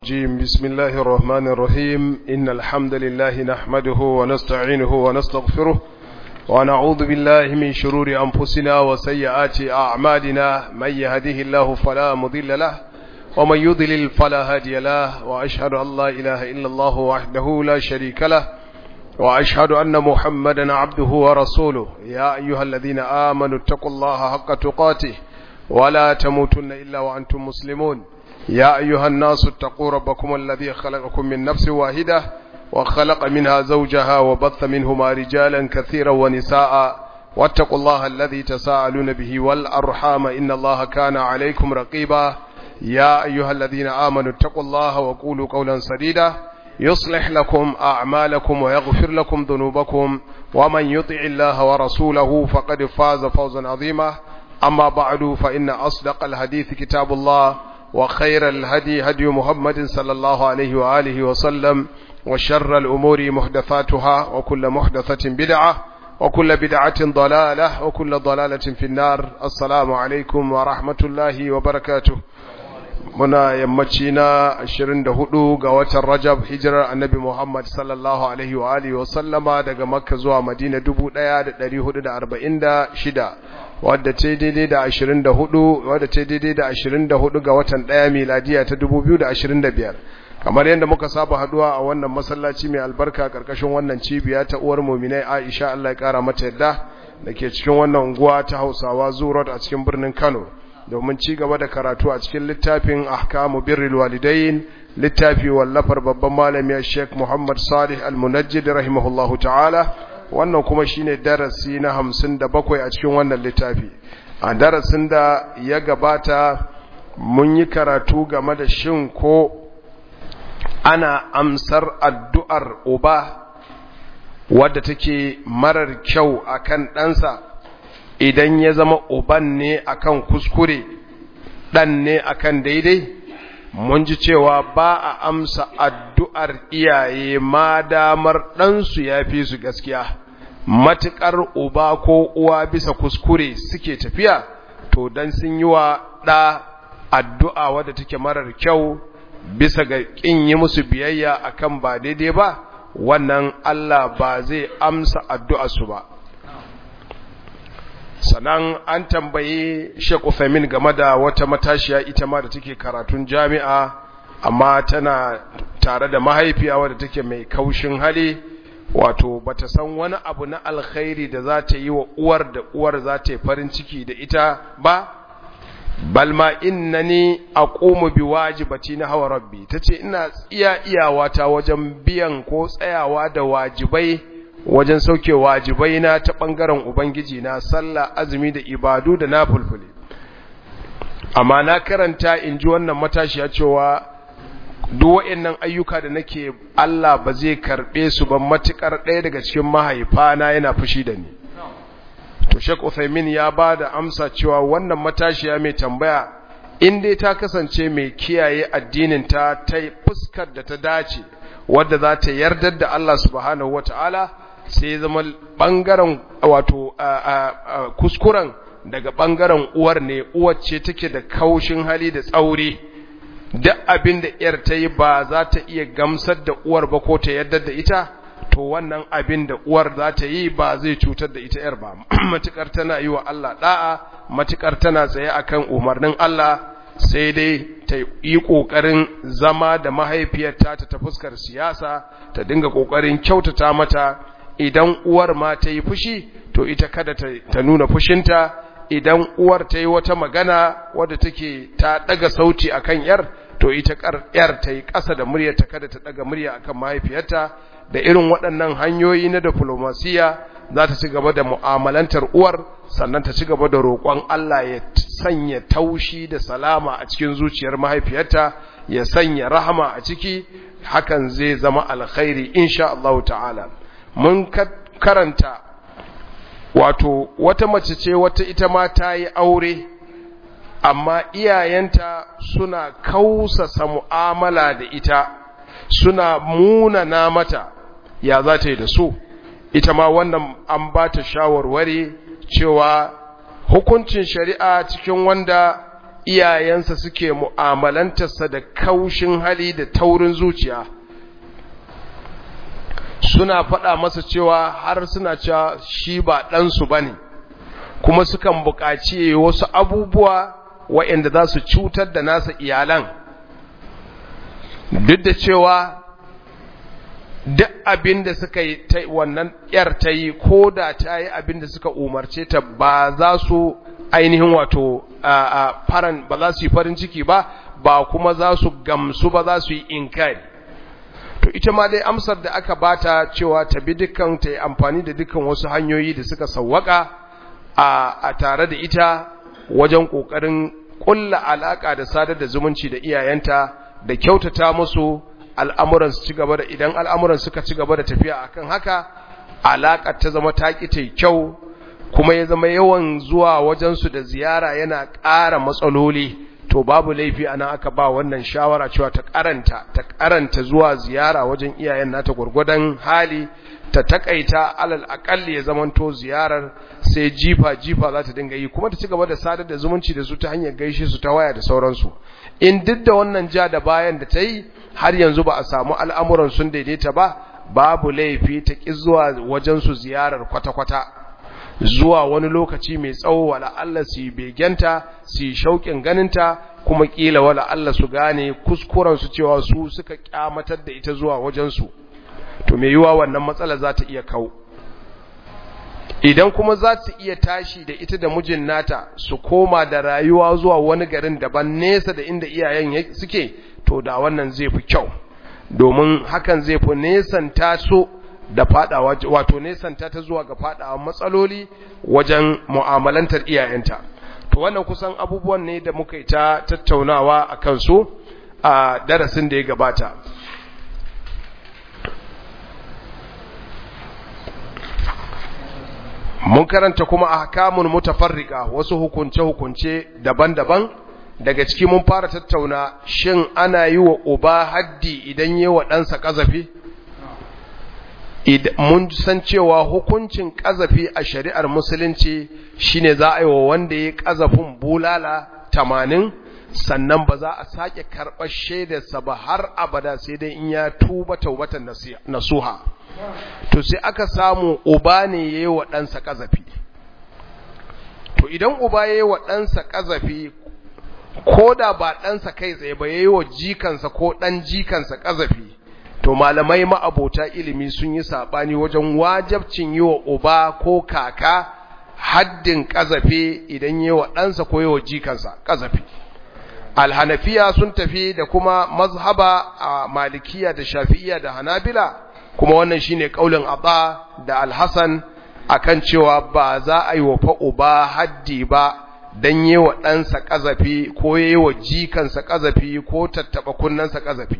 الرجيم بسم الله الرحمن الرحيم إن الحمد لله نحمده ونستعينه ونستغفره ونعوذ بالله من شرور أنفسنا وسيئات أعمالنا من يهده الله فلا مضل له ومن يضلل فلا هادي له وأشهد أن لا إله إلا الله وحده لا شريك له وأشهد أن محمدا عبده ورسوله يا أيها الذين آمنوا اتقوا الله حق تقاته ولا تموتن إلا وأنتم مسلمون يا أيها الناس اتقوا ربكم الذي خلقكم من نفس واحدة وخلق منها زوجها وبث منهما رجالا كثيرا ونساء واتقوا الله الذي تساءلون به والأرحام إن الله كان عليكم رقيبا يا أيها الذين آمنوا اتقوا الله وقولوا قولا سديدا يصلح لكم أعمالكم ويغفر لكم ذنوبكم ومن يطع الله ورسوله فقد فاز فوزا عظيما أما بعد فإن أصدق الحديث كتاب الله وخير الهدي هدي محمد صلى الله عليه وآله وسلم وشر الأمور محدثاتها وكل محدثة بدعة وكل بدعة ضلالة وكل ضلالة في النار السلام عليكم ورحمة الله وبركاته muna yammaci na 24 ga watan Rajab hijirar Annabi Muhammad sallallahu alaihi wa alihi wa sallama daga Makka zuwa Madina 1446 wadda ce daidai da 24 wadda ce daidai da 24 ga watan 1 miladiya ta 2025 kamar yadda muka saba haduwa a wannan masallaci mai albarka karkashin wannan cibiya ta uwar mu'minai Aisha Allah ya kara mata yadda dake cikin wannan unguwa ta Hausawa Zurot a cikin birnin Kano domin ci gaba da karatu a cikin littafin ahkamu birrul walidain littafi wallafar babban malami Sheikh Muhammad Salih Al-Munajjid rahimahullahu ta'ala wannan kuma shine darasi na 57 a cikin wannan littafi a darasin da ya gabata mun yi karatu game da shin ko ana amsar addu'ar uba wadda take marar kyau akan ɗansa idan ya zama uban ne akan kuskure ɗan ne akan daidai mun ji cewa ba a amsa addu'ar iyaye ma damar ɗansu ya fi su gaskiya matuƙar uba ko uwa bisa kuskure suke tafiya to dan sun yi wa ɗa addu'a wadda take marar kyau bisa ga ƙin yi musu biyayya akan ba daidai ba wannan Allah ba zai amsa addu'arsu ba sannan an tambayi Sheikh Uthaymeen game da wata matashiya ita ma da take karatun jami'a amma tana tare da mahaifiya wadda take mai kaushin hali wato bata san wani abu na alkhairi da za ta yi wa uwar da uwar za ta yi farin ciki da ita ba balma innani aqumu biwajibati na hawa rabbi tace ina iya iyawata wajen biyan ko tsayawa da wajibai wajen sauke wajibai na ta ɓangaren Ubangiji na sallah azumi da ibadu da na fulfule. Amma na karanta in ji wannan matashiya cewa duk nan ayyuka da nake Allah ba zai karɓe su ba matuƙar ɗaya daga cikin mahaifana yana fushi da ni. To Sheikh Uthaymin ya ba da amsa cewa wannan matashiya mai tambaya in dai ta kasance mai kiyaye addinin ta ta fuskar da ta dace wadda za ta yardar da Allah subhanahu wata'ala sai zama ɓangaren wato kuskuren daga ɓangaren uwar ne uwar ce take da kaushin hali da tsauri duk abin da ‘yar ta yi ba za ta iya gamsar da uwar ba ko ta yadda da ita to wannan abin da uwar za ta yi ba zai cutar da ita ‘yar ba matukar tana yi wa Allah ɗa'a matukar tana tsaye akan umarnin Allah sai dai ta yi ƙoƙarin zama da mahaifiyarta ta ta fuskar siyasa ta dinga ƙoƙarin kyautata mata idan uwar ma ta yi fushi to ita kada ta nuna fushinta idan uwar ta yi wata magana wadda take ta daga sauti akan yar to ita yar ta yi ƙasa da muryarta kada ta daga murya akan mahaifiyarta da irin waɗannan hanyoyi na diplomasiya za ta ci gaba da mu'amalantar uwar sannan ta ci gaba da roƙon Allah ya sanya taushi da salama a cikin zuciyar mahaifiyarta ya sanya rahama a ciki hakan zai zama alkhairi insha Allah ta'ala mun karanta wato wata mace ce wata ita ma ta yi aure amma iyayenta suna kausasa mu'amala da ita suna munana mata ya za ta yi da su ita ma wannan an ba ta shawarwari cewa hukuncin shari'a cikin wanda iyayensa suke mu'amalantarsa da kaushin hali da taurin zuciya suna faɗa masa cewa har suna cewa shi ba ɗansu ba ne kuma sukan buƙaci wasu abubuwa waɗanda za su cutar da nasa iyalan duk da cewa duk abin da suka yi wannan ‘yar ta yi ko da ta yi abin da suka umarce ta ba za su ainihin wato faran ba za su yi farin ciki ba ba kuma za su gamsu ba za su yi inkari to ita ma dai amsar da aka bata cewa ta bi dukkan ta yi amfani da dukkan wasu hanyoyi da suka sawwaka a tare da ita wajen ƙoƙarin ƙulla alaƙa da sadar da zumunci da iyayenta da kyautata musu al'amuran su ci gaba da idan al'amuran suka ci gaba da tafiya akan haka alaƙar ta zama ta ƙi ta kyau kuma ya zama yawan zuwa wajensu da ziyara yana ƙara matsaloli to babu laifi ana aka ba wannan shawara cewa ta karanta ta karanta zuwa ziyara wajen iyayen nata gurgudan hali ta takaita alal akalli ya zamanto ziyarar sai jifa jifa za ta dinga yi kuma ta ci gaba da sadar da zumunci da su ta hanyar gaishe su ta waya da sauransu in duk da wannan ja da bayan da ta yi har yanzu ba a samu al'amuran sun daidaita ba babu laifi ta ƙi zuwa wajen su ziyarar kwata-kwata zuwa wani lokaci mai tsawo wala Allah su begenta su shauƙin ganinta kuma ƙila wala Allah su gane kuskuren su cewa su suka kyamatar da ita zuwa wajensu to mai yiwa wannan matsala za ta iya kawo idan kuma za su iya tashi da ita da mijin nata su koma da rayuwa zuwa wani garin daban nesa da inda iyayen suke to da wannan zai fi kyau domin hakan zai fi nesanta su da fadawa wato nesanta ta zuwa ga fadawa matsaloli wajen mu'amalantar iyayenta to wannan kusan abubuwan ne da muka yi ta tattaunawa a kansu a darasin da ya gabata mun karanta kuma ahkamun mutafarrika wasu hukunce-hukunce daban-daban daga ciki mun fara tattauna shin ana yi wa uba haddi idan yi wa ɗansa ƙazafi mun san cewa hukuncin ƙazafi a shari'ar musulunci shine za a yi wa wanda ya ƙazafin bulala tamanin sannan ba za a sake karɓar shaidarsa ba har abada sai dai in ya tuba taubatan nasuha to sai aka samu uba ne ya yi wa ɗansa ƙazafi to idan uba ya yi wa ɗansa ƙazafi ko da ba ɗansa kai tsaye ba ya yi wa jikansa ko ɗan jikansa ƙazafi to malamai ma'abota ilimi sun yi saɓani wajen wajabcin yi wa uba ko kaka haddin ƙazafi idan yi wa ɗansa ko yi wa jikansa ƙazafi alhanafiya sun tafi da kuma mazhaba a malikiya da shafi'iya da hanabila kuma wannan shine kaulin Abba da Al-Hasan akan cewa ba za a yi wa fa uba haddi ba dan yi wa ɗansa ƙazafi ko yi wa jikansa ƙazafi ko tattaɓa kunnensa ƙazafi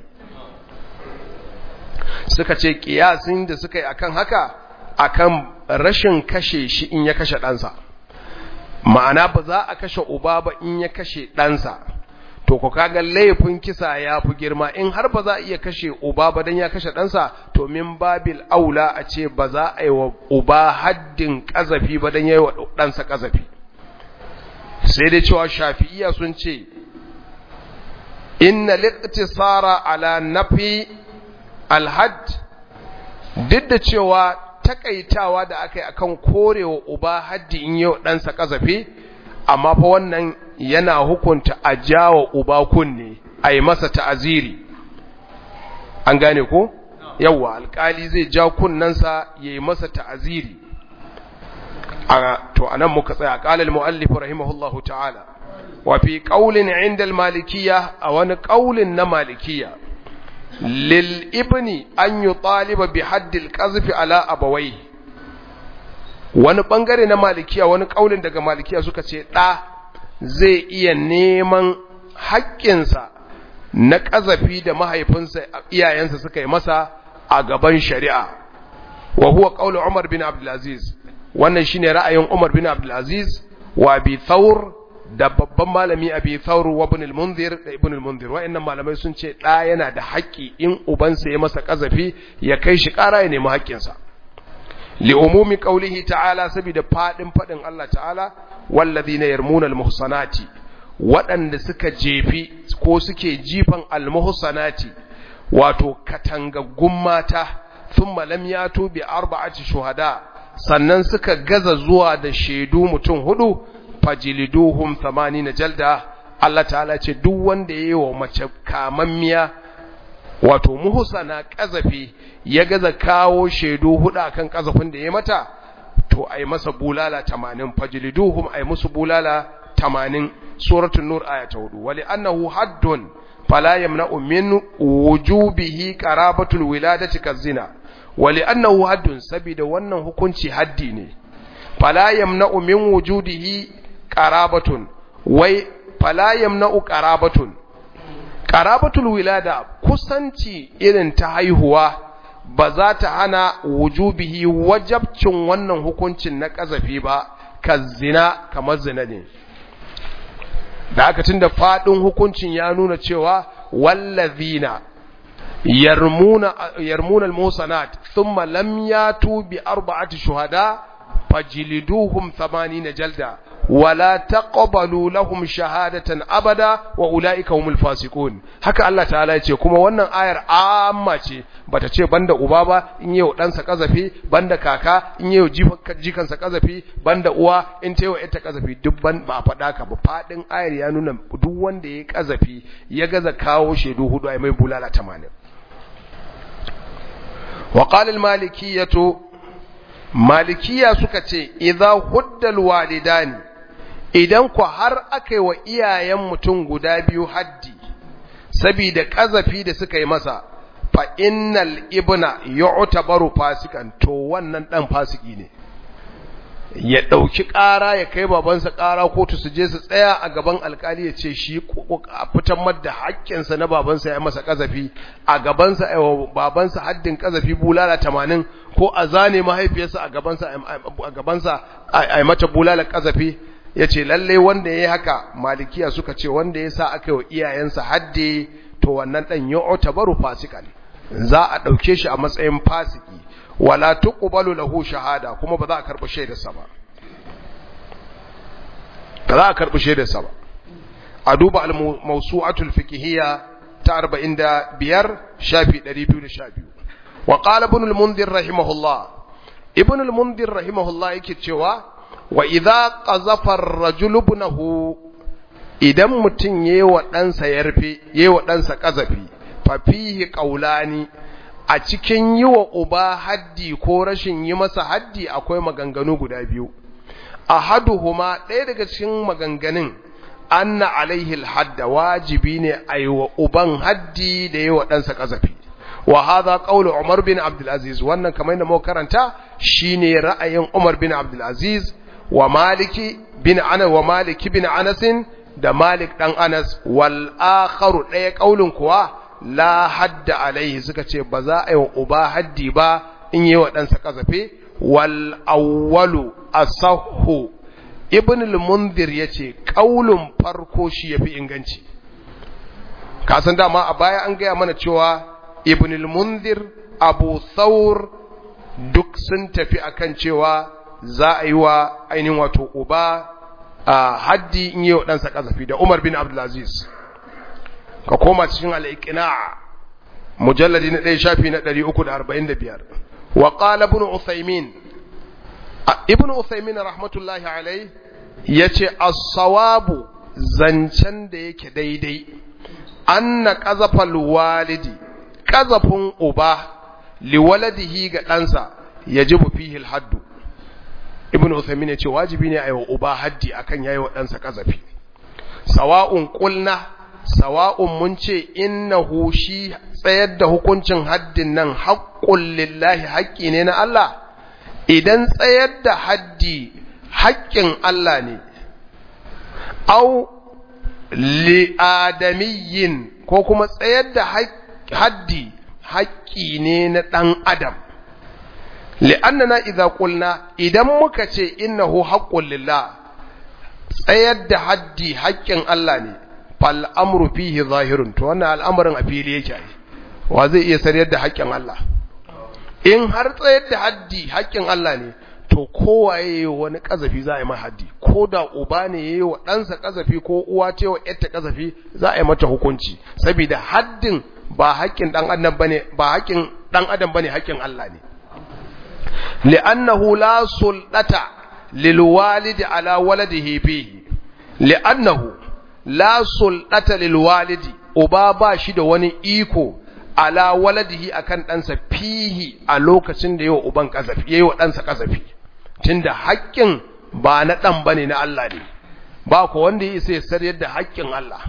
suka ce ƙiyasin da suka yi akan haka akan rashin kashe shi in ya kashe ɗansa ma'ana ba za a kashe uba ba in ya kashe ɗansa to ku kaga laifin kisa ya fi girma in har ba za a iya kashe uba ba dan ya kashe ɗansa to min babil aula a ce ba za a yi wa uba haddin ƙazafi ba dan ya yi wa ɗansa ƙazafi sai dai cewa shafi'iya sun ce inna liqtisara ala nafi alhad duk da cewa takaitawa da aka yi akan korewa uba haddi in yi wa ɗansa ƙazafi amma fa wannan yana hukunta a jawo uba kunne a yi masa ta'aziri an gane ko yawwa alkali zai ja kunnensa ya yi masa ta'aziri to anan muka tsaya qala al-muallif rahimahullahu ta'ala wa fi qawlin 'inda al-malikiyya a wani qawlin na malikiyya lil ibni an yutaliba bi hadd al-qazf ala abawayhi wani bangare na malikiya wani kaulin daga malikiya suka ce ɗa zai iya neman haƙƙinsa na ƙazafi da mahaifinsa iyayensa suka yi masa a gaban shari'a wa huwa qaulu Umar bin Abdulaziz wannan shine ra'ayin Umar bin Abdulaziz wa bi Thawr da babban malami Abi Thawr wa Ibn al-Munzir da Ibn al-Munzir wa'annan malamai sun ce ɗa yana da haƙƙi in ubansa ya masa ƙazafi ya kai shi ƙara ya nemi haƙƙinsa لعموم قوله تعالى سبيد فادin fadin Allah ta'ala والذين يرمون المحصنات waɗanda suka jefi ko suke jifan almuhsanati wato katangaggun mata thumma lam yatu bi arba'ati shuhada sannan suka gaza zuwa da shaidu mutum hudu fajiliduhum 80 jalda Allah ta'ala ce duk wanda yayi wa mace kamammiya wato muhsana kazafi ya gaza kawo shaidu hudu akan kazafin da ya mata to ai masa bulala 80 fajliduhum ai musu bulala 80 suratul nur aya ta 4 wali annahu haddun fala yamna'u min wujubihi qarabatul wiladati kazina wali annahu haddun sabida wannan hukunci haddi ne fala yamna'u min wujudihi qarabatun wai fala yamna'u qarabatun qarabatul wilada kusanci irin ta haihuwa ba za ta hana wujubihi wajabcin wannan hukuncin na kazafi ba ka zina kamar zina ne da aka tunda fadin hukuncin ya nuna cewa wallazina yarmuna yarmuna almusanat thumma lam yatu bi arba'ati shuhada fajliduhum 80 jalda wala taqbalu lahum shahadatan abada wa ulaika humul fasiqun haka Allah ta'ala yace kuma wannan ayar amma ce bata ce banda uba ba in yau dan sa kazafi banda kaka in yau jikan sa kazafi banda uwa in tayo ita kazafi duk ban ba faɗa ka ba fadin ayar ya nuna duk wanda yayi kazafi ya gaza kawo shedu hudu ai mai bulala 80 wa qala al-malikiyatu malikiya suka ce idza huddal walidani idan ku har aka yi wa iyayen mutum guda biyu haddi sabida kazafi da suka yi masa fa innal ibna yu'tabaru fasikan to wannan dan fasiki ne ya dauki ƙara ya kai babansa ƙara kotu su je su tsaya a gaban alkali ya ce shi fitan madda haƙƙinsa na babansa ya masa kazafi a gabansa babansa haddin kazafi bulala 80 ko a zane mahaifiyarsa a gabansa a gabansa a mata bulala kazafi ya ce lalle wanda ya yi haka malikiya suka ce wanda ya sa aka yi wa iyayensa haddi to wannan ɗan ya otabaru fasikan za a ɗauke shi a matsayin fasiki wala tuqbalu lahu shahada kuma ba za a karɓi shaidarsa ba ba za a karɓi shaidarsa ba a duba al-mawsu'atul fiqhiyya ta 45 shafi 212 wa qala ibn al-mundhir rahimahullah ibn al-mundhir rahimahullah yake cewa wa idza qazafa ar-rajulu ibnahu idan mutun yayi wa ɗansa yarfe yayi wa ɗansa qazafi fa fihi qawlani a cikin yi wa uba haddi ko rashin yi masa haddi akwai maganganu guda biyu ahaduhuma ɗaya daga cikin maganganun anna alaihi alhadda wajibi ne a yi wa uban haddi da yi wa ɗansa ƙazafi wa hadha qawlu umar bin abdul aziz wannan kamar yadda muka karanta shine ra'ayin umar bin abdul aziz wa maliki bin anas wa maliki bin anas da malik dan anas wal akharu ɗaya qaulun kuwa la hadda alaihi suka ce ba za a yi wa uba haddi ba in yi wa ɗansa ƙazafe wal awwalu asahhu ibn al-munzir yace qaulun farko shi yafi inganci ka san dama a baya an gaya mana cewa ibn al-munzir abu thawr duk sun tafi akan cewa za a yi wa ainihin wato uba a haddi in yi wa ɗansa ƙazafi da umar bin abdulaziz ka koma cikin al'iƙina mujalladi na ɗaya shafi na 345 wa ƙala ibn uthaymin ibn uthaymin rahmatullahi alai ya ce as-sawabu zancen da yake daidai anna ƙazafal walidi ƙazafin uba liwaladihi ga ɗansa ya ji fihi haddu ibn uthaymin ya ce wajibi ne a yi wa uba haddi akan yayi wa ɗansa ƙazafi sawa'un ƙulna sawa'un mun ce innahu shi tsayar da hukuncin haddin nan haƙƙun lillahi haƙƙi ne na Allah idan tsayar da haddi haƙƙin Allah ne au li'adamiyyin ko kuma tsayar da haddi haƙƙi ne na ɗan adam li'annana idza qulna idan muka ce innahu haqqun lillah tsayar da haddi haƙƙin Allah ne fal amru fihi zahirun to wannan al'amarin a fili yake ai wa zai iya sarayar da haƙƙin Allah in har tsayar da haddi haƙƙin Allah ne to kowaye wani kazafi za a yi mai haddi ko da uba ne yayi wa ɗansa kazafi ko uwa ce wa ƴarta kazafi za a yi mata hukunci saboda haddin ba haƙƙin ɗan adam bane ba haƙƙin ɗan adam bane haƙƙin Allah ne li'annahu la sulɗata lil walidi ala waladihi fihi li'annahu la sulɗata lil walidi uba ba shi da wani iko ala waladihi akan ɗansa fihi a lokacin da yawa uban kazafi yayi wa ɗansa kazafi tunda haƙƙin ba na ɗan bane na Allah ne ba ko wanda ya isa ya saryar da haƙƙin Allah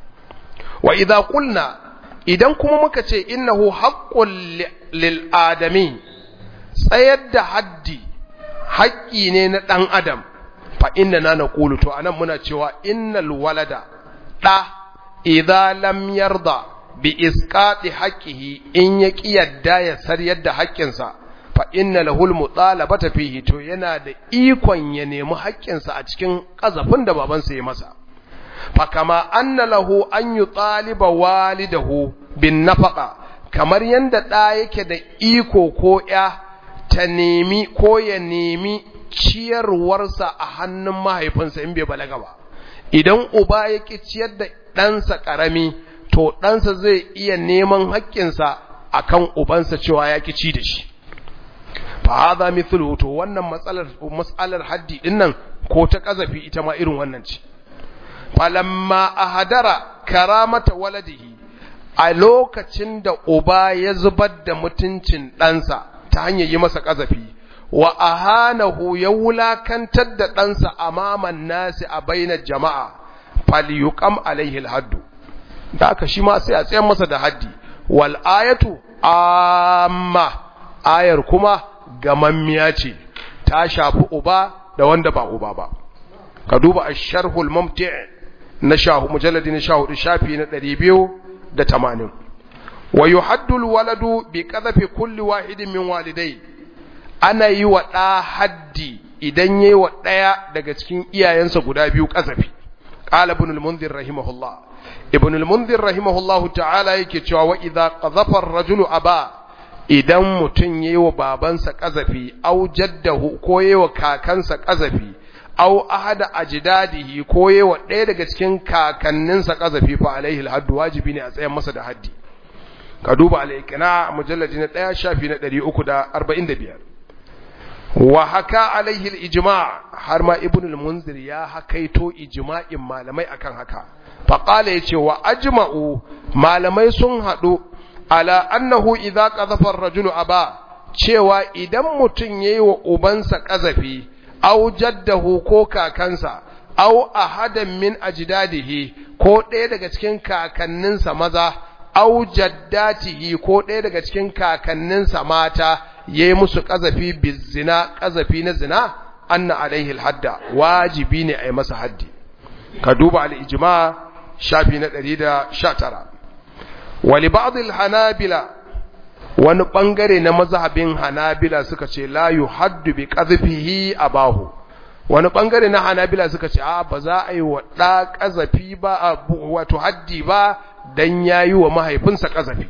wa idza qulna idan kuma muka ce innahu haqqul lil adami tsayar da haddi haƙƙi ne na ɗan adam fa inna na naqulu to anan muna cewa innal walada da idza lam yarda bi isqati haqqihi in ya yadda ya saryar da haƙƙinsa fa inna lahul mutalabata fihi to yana da ikon ya nemi haƙƙinsa a cikin kazafin da babansa ya masa fa kama anna lahu an yutaliba walidahu bin nafaqa kamar yanda da yake da iko ko ya ta nemi ko ya nemi ciyarwarsa a hannun mahaifinsa in bai balaga ba idan uba ya ki ciyar da ɗansa ƙarami to ɗansa zai iya neman haƙƙinsa a kan ubansa cewa ya ci da shi fa haza mithlu to wannan matsalar matsalar haddi din nan ko ta kazafi ita ma irin wannan ce falamma ahadara karamata waladihi a lokacin da uba ya zubar da mutuncin ɗansa ta hanyar yi masa kazafi wa ahanahu ya wulakantar da ɗansa amaman nasi a bainar jama'a falyuqam alaihi alhaddu da aka shi ma sai a tsayan masa da haddi wal ayatu amma ayar kuma gamammiya ce ta shafi uba da wanda ba uba ba ka duba ash-sharhul mumti' na shahu mujalladi na shahu shafi na 280 wa yuhaddu al-waladu bi qadhafi kulli wahidin min walidai ana yi wa da haddi idan yayi wa daya daga cikin iyayensa guda biyu kazafi qala ibn al-munzir rahimahullah ibn al-munzir rahimahullahu ta'ala yake cewa wa idza qadhafa ar-rajulu aba idan mutun yayi wa babansa kazafi au jaddahu ko yayi wa kakansa kazafi au ahada ajdadihi ko yayi wa ɗaya daga cikin kakanninsa kazafi fa alaihi al-hadd wajibi ne a tsayar masa da haddi ka duba al-iqna mujalladi na 1 shafi na 345 wa haka alaihi al-ijma' har ma ibn al-munzir ya hakaito ijma'in malamai akan haka faƙala ya ce wa ajma'u malamai sun haɗu ala annahu idza qadhafa ar-rajulu aba cewa idan mutum yayi wa ubansa ƙazafi aw jaddahu ko kakansa aw ahadan min ajdadihi ko ɗaya daga cikin kakanninsa maza aw jaddatihi ko ɗaya daga cikin kakanninsa mata yayi musu ƙazafi bizina ƙazafi na zina anna alaihi al-hadda wajibi ne a yi masa haddi ka duba al-ijma' shafi na ɗari da sha tara wali ba'adil hanabila wani ɓangare na mazhabin hanabila suka ce la yu haddu bi ƙazafihi a bahu wani ɓangare na hanabila suka ce a ba za a yi wa ɗa ƙazafi ba a wato haddi ba don ya yi wa mahaifinsa ƙazafi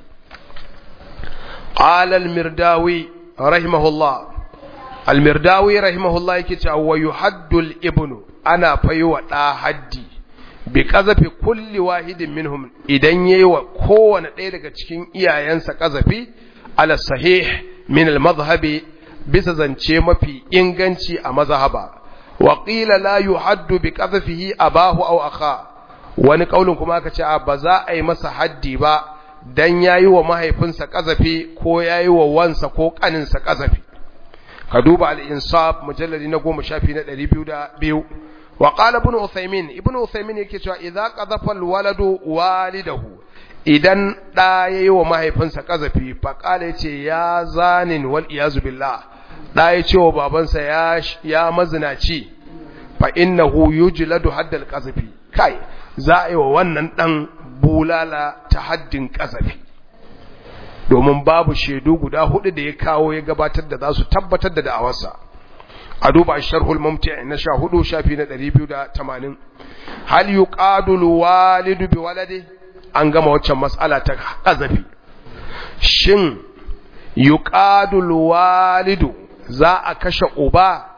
ƙalal mirdawi rahimahullah almirdawi rahimahullah yake cewa wa yuhaddul ibnu ana fayi wa ɗa haddi bi kazafi kulli wahidin minhum idan yayi wa kowane ɗaya daga cikin iyayensa kazafi ala sahih min al madhhabi bisa zance mafi inganci a mazhaba wa qila la yuhaddu bi qadhafihi abahu aw akha wani kaulin kuma aka ce ba za a yi masa haddi ba dan yayi wa mahaifinsa kazafi ko yayi wa wansa ko kaninsa kazafi ka duba al insaf mujalladi na 10 shafi na 202 وقال ابن عثيمين ابن عثيمين yake cewa idza qadhafa alwaladu walidahu idan da yayi wa mahaifinsa kazafi fa kala yace ya zanin wal iyazu billah da yace wa babansa ya ya mazinaci fa innahu yujladu haddal qazafi kai za a yi wa wannan dan bulala ta haddin kazafi domin babu shaidu guda hudu da ya kawo ya gabatar da za su tabbatar da da'awarsa a duba sharhul mumti na sha hudu shafi na ɗari biyu da tamanin hal yi ƙadul walidu bi walade an gama waccan matsala ta ƙazafi shin yi ƙadul walidu za a kashe uba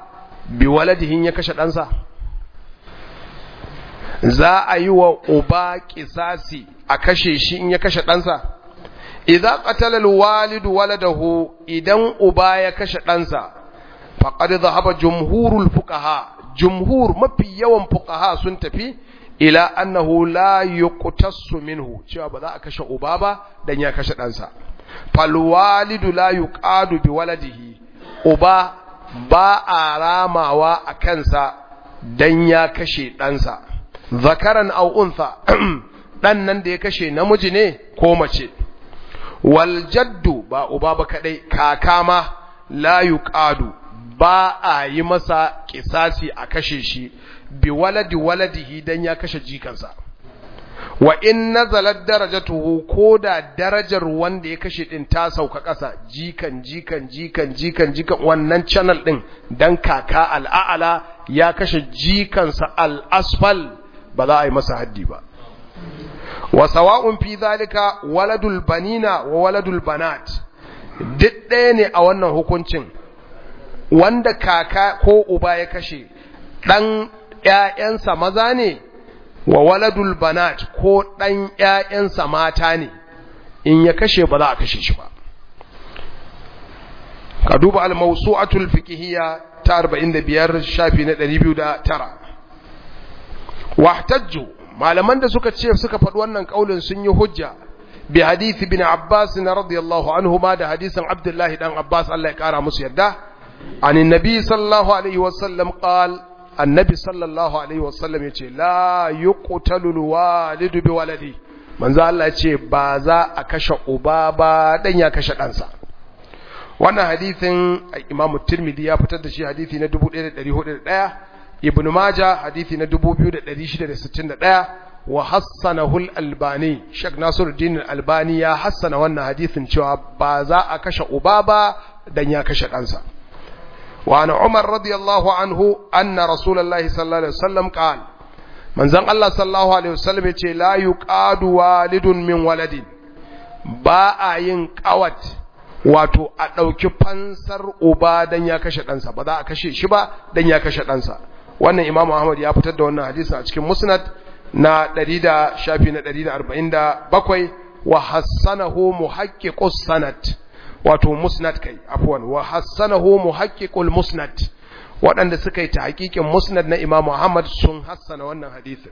bi waladihin ya kashe ɗansa za a yi wa uba kisasi a kashe shi in ya kashe ɗansa idza qatala alwalidu waladahu idan uba ya kashe ɗansa faqad dhahaba jumhurul fuqaha jumhur mafi yawan fuqaha sun tafi ila annahu la yuqtassu minhu cewa ba za a kashe uba ba dan ya kashe ɗansa fal walidu la yuqadu bi waladihi uba ba a ramawa a kansa dan ya kashe ɗansa zakaran aw untha dan nan da ya kashe namiji ne ko mace wal jaddu ba uba ba kadai kaka ma la yuqadu ba a yi masa kisasi a kashe shi bi waladi waladihi dan ya kashe jikansa wa in nazalat darajatuhu koda darajar wanda ya kashe din ta sauka ƙasa jikan jikan jikan jikan jikan wannan channel din dan kaka al'ala ya kashe jikansa al-asfal ba za a yi masa haddi ba wa sawa'un fi zalika waladul banina wa waladul banat duk ɗaya ne a wannan hukuncin wanda kaka ko uba ya kashe ɗan ‘ya'yansa maza ne wa waladul banat ko ɗan ‘ya'yansa mata ne in ya kashe ba za a kashe shi ba ka duba al-mawsu'atul fiqhiyya ta 45 shafi na 209 wahtajju malaman da suka ce suka faɗi wannan kaulin sun yi hujja bi hadith bin Abbas radiyallahu anhu ma da hadisin Abdullah dan Abbas Allah ya kara musu yadda an annabi sallallahu alaihi wasallam qal annabi sallallahu alaihi wasallam yace la yuqtalu alwalidu bi waladi manzo Allah yace ba za a kashe uba ba dan ya kashe ɗansa wannan hadisin Imam Tirmidhi ya fitar da shi hadisi na 1401 Ibn Majah hadisi na 2661 wa hassanahu al-Albani Sheikh Nasiruddin al-Albani ya hassana wannan hadisin cewa ba za a kashe uba ba dan ya kashe ɗansa wa ana Umar radiyallahu anhu anna Rasulullahi sallallahu alaihi wasallam qala manzon Allah sallallahu alaihi wasallam yace la yuqadu walidun min waladin ba a yin qawat wato a ɗauki fansar uba dan ya kashe ɗansa ba za a kashe shi ba dan ya kashe ɗansa wannan imamu ahmad ya fitar da wannan hadisi a cikin musnad na 100 da shafi na 147 wa hassanahu muhaqqiqus sanad wato musnad kai afwan wa hassanahu muhaqqiqul musnad waɗanda suka yi ta hakikin musnad na imamu ahmad sun hassana wannan hadisin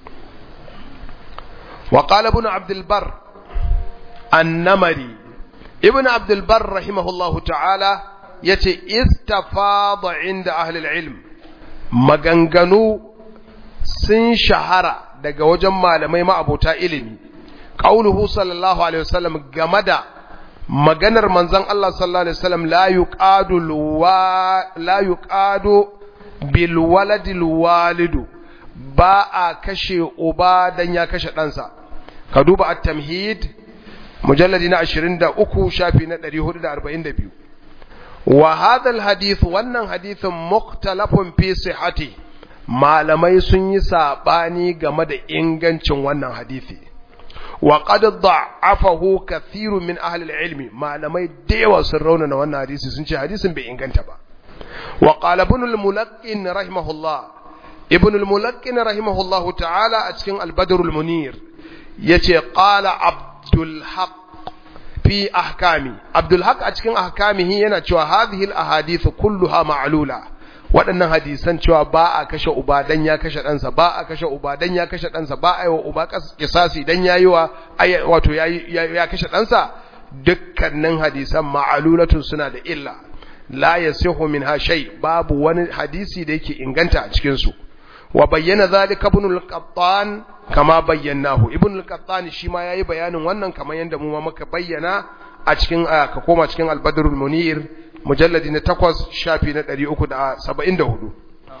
wa qala ibn abdul bar an-namari ibn abdul bar rahimahullahu ta'ala yace istafada inda ahli al-ilm maganganu sun shahara daga wajen malamai ma'abota ilimi qauluhu sallallahu alaihi wasallam game da maganar manzon Allah sallallahu alaihi wasallam la yuqadu la yuqadu bil waladil walidu ba a kashe uba dan ya kashe ɗansa ka duba at-tamhid mujalladi na 23 shafi na 442 wa hadha al-hadith wannan hadithin mukhtalafun fi sihhati malamai sun yi sabani game da ingancin wannan hadisi wa qad da'afahu kathiru min ahli al-ilmi malamai da yawa sun raunana wannan hadisi sun ce hadisin bai inganta ba wa qala ibn al-mulaqqin rahimahullah ibn al-mulaqqin rahimahullah ta'ala a cikin al-badr al-munir yace qala abdul haq fi ahkami abdul haq a cikin ahkamihi yana cewa hadhihi al-ahadith kulluha ma'lula waɗannan hadisan cewa ba a kashe uba dan ya kashe ɗansa ba a kashe uba dan ya kashe ɗansa ba a yi wa uba kisasi dan ya yi wa wato ya kashe ɗansa dukkanin hadisan ma'alulatun suna da illa la yasihu minha shay babu wani hadisi da yake inganta a cikin su wa bayyana zalika ibn al-qattan kama bayyanahu ibn al-qattan shi ma yayi bayanin wannan kamar yanda mu ma muka bayyana a cikin ka koma cikin al-badrul munir mujalladi na takwas shafi na ɗari uku da saba'in da hudu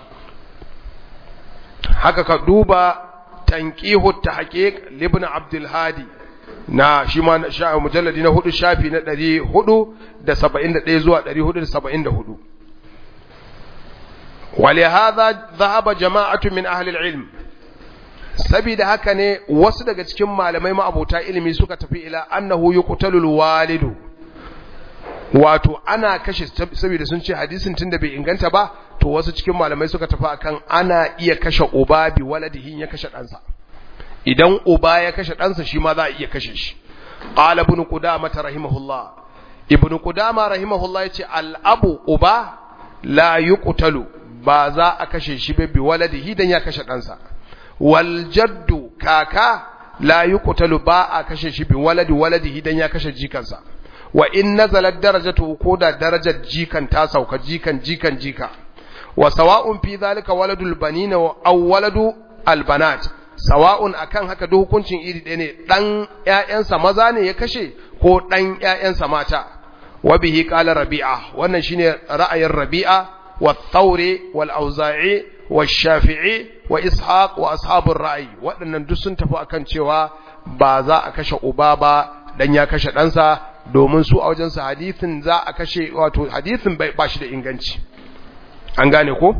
haka ka duba tanƙihu ta haƙiƙ libna abdulhadi na shi ma mujalladi na hudu shafi na ɗari hudu da saba'in da ɗaya zuwa ɗari hudu da saba'in da hudu ولهذا ذهب جماعة من أهل العلم saboda haka ne wasu daga cikin malamai ma'abota ilimi suka tafi ila annahu yuqtalul walidu wato ana kashe saboda sun ce hadisin tunda bai inganta ba to wasu cikin malamai suka tafi akan ana iya kashe uba bi waladihin ya kashe ɗansa idan uba ya kashe ɗansa shi ma za a iya kashe shi qala ibn qudama rahimahullah ibn qudama rahimahullah yace al abu uba la yuqtalu ba za a kashe shi bi waladihi dan ya kashe ɗansa wal jaddu kaka la yuqtalu ba a kashe shi bi waladi waladihi dan ya kashe jikansa wa in nazalat darajatu ko da darajar jikan ta sauka jikan jikan jika wa sawa'un fi zalika waladul banina aw waladu albanat sawa'un akan haka duk hukuncin iri ɗaya ne dan ƴaƴansa maza ne ya kashe ko dan ƴaƴansa mata wa bihi qala rabi'a wannan shine ra'ayin rabi'a wa thawri wal auza'i wa shafi'i wa ishaq wa ashabur ra'i waɗannan duk sun tafi akan cewa ba za a kashe uba ba dan ya kashe ɗansa domin su a wajensa hadithin za a kashe wato hadithin ba shi da inganci an gane ko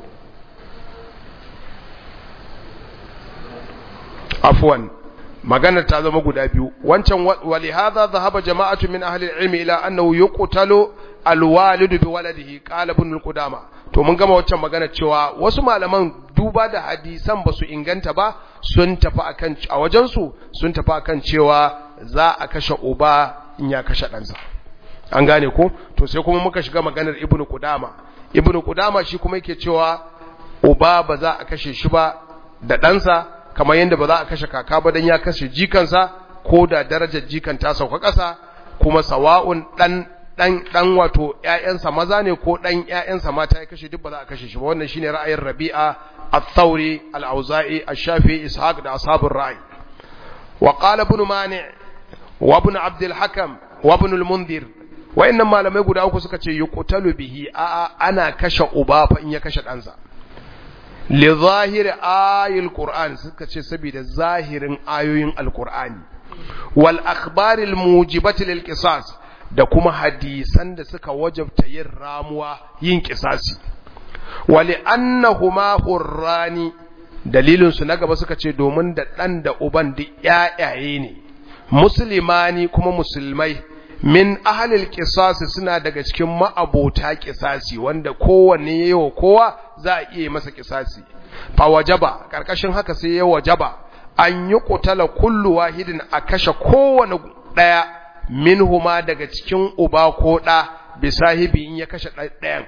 afwan maganar ta zama guda biyu wancan walihadha dhahaba jama'atu min ahli al-ilmi ila annahu yuqtalu al-walidu bi waladihi qala ibn al-qudama to mun gama wancan magana cewa wasu malaman duba da hadisan basu inganta ba sun tafi akan a wajen su sun tafi akan cewa za a kashe uba in ya kashe ɗansa an gane ko to sai kuma muka shiga maganar ibnu qudama ibnu qudama shi kuma yake cewa uba ba za a kashe shi ba da ɗansa kamar yadda ba za a kashe kaka ba dan ya kashe jikansa ko da darajar jikan ta sauka ƙasa kuma sawa'un dan dan dan wato ƴaƴansa maza ne ko dan ƴaƴansa mata ya kashe duk ba za a kashe shi ba wannan shine ra'ayin Rabi'a al-Thawri al-Auza'i al-Shafi'i Ishaq da ashabur ra'i wa qala ibn Mani' wa ibn Abd al-Hakam wa ibn al-Mundhir wayannan malamai guda uku suka ce yuqtalu bihi a ana kashe uba fa in ya kashe ɗansa li zahir ayil qur'an suka ce saboda zahirin ayoyin alqur'ani wal akhbaril mujibati lil qisas da kuma hadisan da suka wajabta yin ramuwa yin kisasi wali annahuma hurrani dalilin su na gaba suka ce domin da dan da uban duk yayaye ne muslimani kuma musulmai min ahlil qisasi suna daga cikin ma'abota kisasi wanda kowanne yayi kowa za a iya masa kisasi fa wajaba karkashin haka sai ya wajaba an yi qutala kullu wahidin a kashe kowanne daya minhuma daga cikin uba ko ɗa bisahibi in ya kashe ɗayan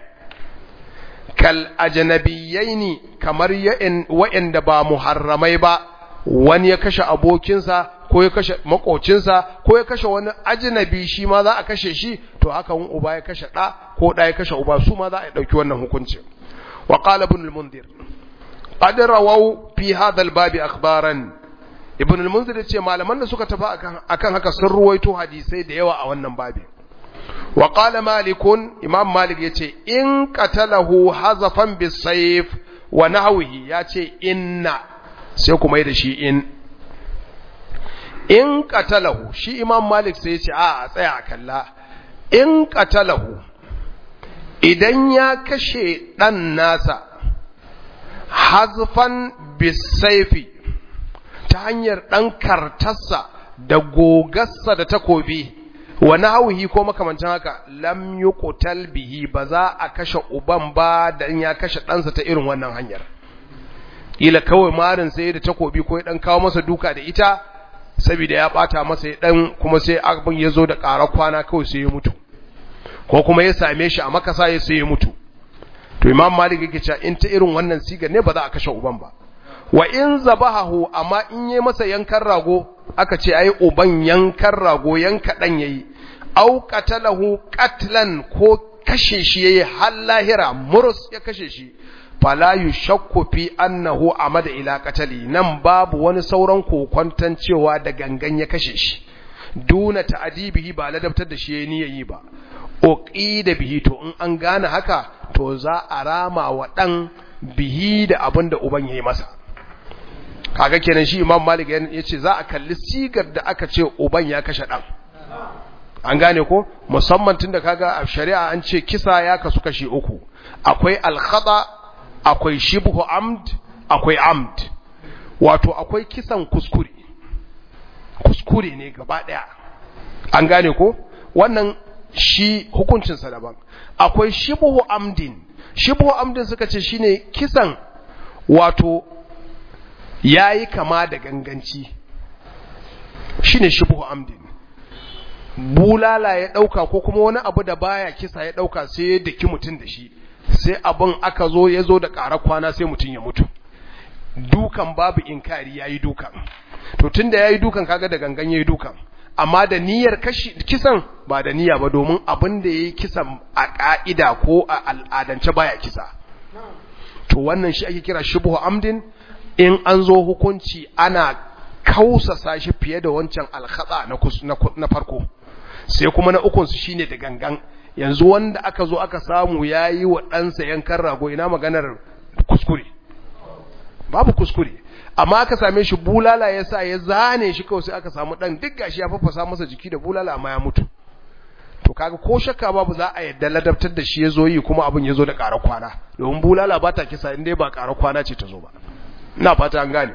kal ajnabiyaini kamar wa'anda ba muharramai ba wani ya kashe abokinsa ko ya kashe makocinsa ko ya kashe wani ajnabi shi ma za a kashe shi to haka wani uba ya kashe ɗa ko ɗa ya kashe uba su ma za a ɗauki wannan hukunci wa qala ibn al-mundhir qad rawaw fi hadha al-babi akhbaran ibn al-munzir yace malaman da suka tafi akan akan haka sun ruwaito hadisai da yawa a wannan babin wa qala malikun imam malik yace in qatalahu hazafan bisayf wa nahwihi yace inna sai kuma yi da shi in in qatalahu shi imam malik sai yace a tsaya kalla in qatalahu idan ya kashe dan nasa hazfan bisayfi ta hanyar ɗan kartarsa da gogarsa da takobi wani hauhi ko makamancin haka lam yi ƙutal bihi ba za a kashe uban ba da ya kashe ɗansa ta irin wannan hanyar ila kawai marin sai da takobi ko ya ɗan kawo masa duka da ita saboda ya ɓata masa ya ɗan kuma sai abin ya zo da ƙara kwana kawai sai ya mutu ko kuma ya same shi a makasa ya sai ya mutu to imam malik yake cewa in ta irin wannan sigar ne ba za a kashe uban ba wa in zabahahu amma in yi masa yankan rago aka ce ai uban yankan rago yanka dan yayi au qatalahu qatlan ko kashe shi yayi har lahira murus ya kashe shi fala yushakku fi annahu amada ila qatali nan babu wani sauran kokwantan cewa da gangan ya kashe shi duna ta'dibihi ba ladabtar da shi yayi niyayi ba uqida bihi to in an gane haka to za a rama wa dan bihi da abin da uban yayi masa kaga kenan shi imam malik ya ce za a kalli sigar da aka ce uban ya kashe ɗan an gane ko musamman tun da kaga a shari'a an ce kisa ya kasu kashi uku akwai alkhada akwai shibhu amd akwai amd wato akwai kisan kuskure kuskure ne gaba ɗaya an gane ko wannan shi hukuncinsa daban akwai shibhu amdin shibhu amdin suka ce shine kisan wato yayi kama da ganganci shine shibhu amdin bulala ya dauka ko kuma wani abu da baya kisa ya dauka sai ya daki mutun da shi sai abin aka zo ya zo da ƙara kwana sai mutun ya mutu dukan babu inkari yayi dukan to tunda yayi dukan kaga da gangan yayi dukan amma da niyyar kisan ba da niyya ba domin abin da yayi kisan a ka'ida ko a al'adance baya kisa to wannan shi ake kira shubhu amdin in an zo hukunci ana kausasa shi fiye da wancan alkhata na na farko sai kuma na ukun su shine da gangan yanzu wanda aka zo aka samu yayi wa ɗansa yankan rago ina maganar kuskure babu kuskure amma aka same shi bulala ya sa ya zane shi kawai sai aka samu dan duk gashi ya fafasa masa jiki da bulala amma ya mutu to kaga ko shakka babu za a yadda ladabtar da shi ya zo yi kuma abin ya zo da ƙara kwana domin bulala ba ta kisa inda ba ƙara kwana ce ta zo ba ina fata an gane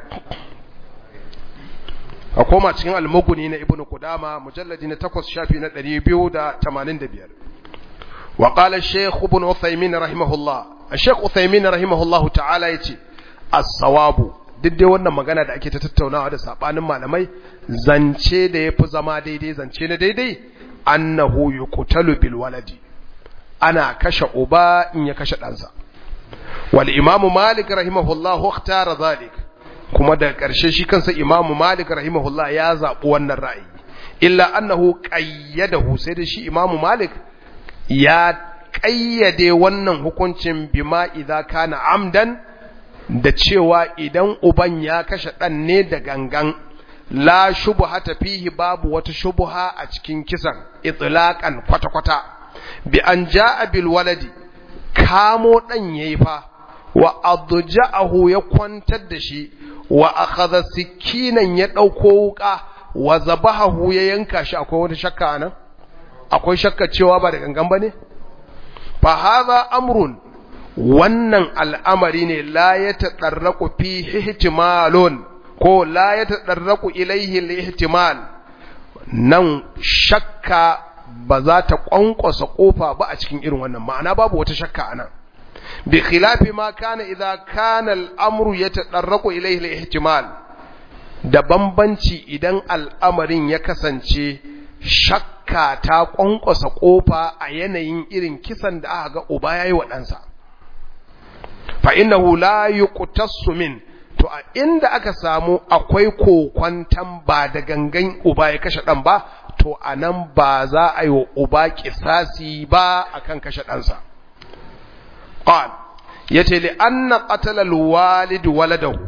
a koma cikin almuguni na ibnu kudama mujalladi na 8 shafi na 285 wa qala shaykh ibn uthaymin rahimahullah shaykh uthaymin rahimahullah ta'ala yace as-sawabu duk dai wannan magana da ake ta tattaunawa da sabanin malamai zance da yafi zama daidai zance na daidai annahu yuqtalu bil waladi ana kashe uba in ya kashe ɗansa wal imam malik rahimahullah ikhtara zalik kuma da ƙarshe shi kansa imam malik rahimahullah ya zaɓi wannan ra'ayi illa annahu qayyadahu sai da shi imam malik ya ƙayyade wannan hukuncin bima idza kana amdan da cewa idan uban ya kashe ɗan ne da gangan la shubha fihi babu wata shubha a cikin kisan itlaqan kwata-kwata bi an jaa bil waladi kamo ɗan yayi fa wa adja'ahu ya kwantar da shi wa akhadha sikinan ya dauko wuka wa zabahu ya yanka shi akwai wata shakka nan akwai shakka cewa ba da gangan bane fa hadha amrun wannan al'amari ne la ya taɗarraku fi ihtimalun ko la ya taɗarraku ilaihi ihtimal nan shakka ba za ta ƙwanƙwasa ƙofa ba a cikin irin wannan ma'ana babu wata shakka a nan bi khilafi ma kana idza kana al'amru ya taɗarraku ilaihi ihtimal da bambanci idan al'amarin ya kasance shakka ta ƙwanƙwasa ƙofa a yanayin irin kisan da aka ga uba yayi wa ɗansa fa innahu la yuqtassu min to a inda aka samu akwai kokwantan ba da gangan uba ya kashe dan ba to anan ba za a yi wa uba kisasi ba akan kashe ɗansa qal yace li anna qatala alwalid waladahu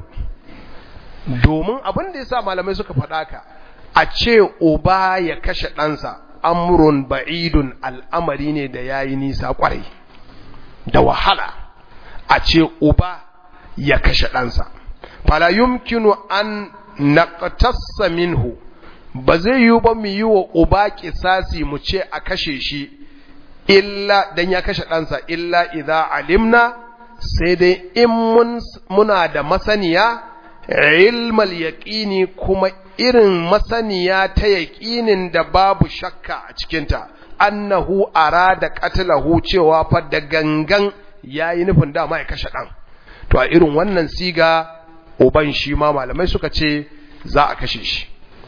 domin abin da yasa malamai suka faɗa ka a ce uba ya kashe ɗansa amrun ba'idun al'amari ne da yayi nisa kwarai da wahala a ce uba ya kashe ɗansa fala yumkinu an naqtassa minhu ba zai yi ba mu yi wa uba kisasi mu ce a kashe shi illa dan ya kashe ɗansa illa idza alimna sai dai in mun muna da masaniya ilmal yaqini kuma irin masaniya ta yaqinin da babu shakka a cikinta annahu arada qatlahu cewa fa da gangan yayi nufin dama ya kashe dan to a irin wannan siga uban shi ma malamai suka ce za a kashe shi